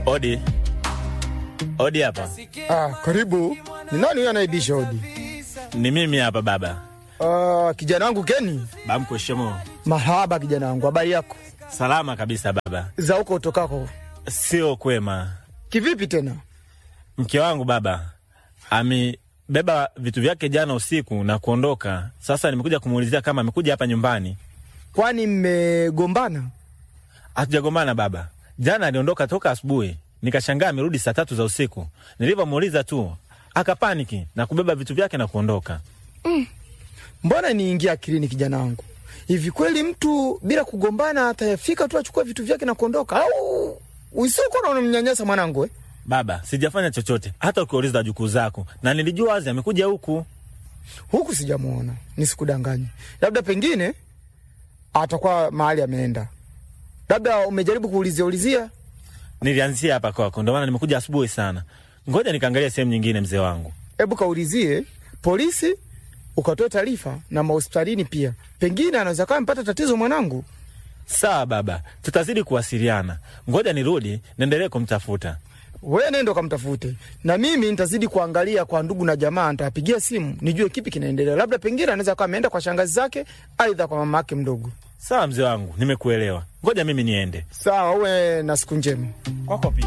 Odi, odi hapa. Ah, karibu. Ni nani huyo anaibisha hodi? Ni mimi hapa baba. Ah, kijana wangu Keni. Bamko shemo. Mahaba kijana wangu, habari yako? Salama kabisa baba. Za huko utokako. Sio kwema. Kivipi tena? Mke wangu baba amebeba vitu vyake jana usiku na kuondoka. Sasa nimekuja kumuulizia kama amekuja hapa nyumbani. Kwani mmegombana? Hatujagombana baba. Jana aliondoka toka asubuhi, nikashangaa amerudi saa tatu za usiku. Nilivyomuuliza tu akapaniki na kubeba vitu vyake na kuondoka. Mbona niingia akilini kijana wangu? Hivi kweli mtu bila kugombana atafika tu achukue vitu vyake na kuondoka au usiku na unamnyanyasa mwanangu eh? Baba, sijafanya chochote, hata ukiuliza jukuu zako, na nilijua wazi amekuja huku. Huku sijamuona, nisikudanganye. Labda pengine atakuwa mahali ameenda, labda umejaribu kuulizia ulizia. Nilianzia hapa kwako, ndio maana nimekuja asubuhi sana. Ngoja nikaangalia sehemu nyingine, mzee wangu. Hebu kaulizie polisi, ukatoe taarifa na mahospitalini pia, pengine anaweza kawa mpata tatizo mwanangu. Sawa baba, tutazidi kuwasiliana. Ngoja nirudi niendelee kumtafuta. We nenda ukamtafute, na mimi nitazidi kuangalia kwa ndugu na jamaa, nitawapigia simu nijue kipi kinaendelea. Labda pengine anaweza kawa ameenda kwa shangazi zake, aidha kwa mama yake mdogo. Sawa mzee wangu, nimekuelewa. Ngoja mimi niende Sawa, uwe na siku njema. kwako pia.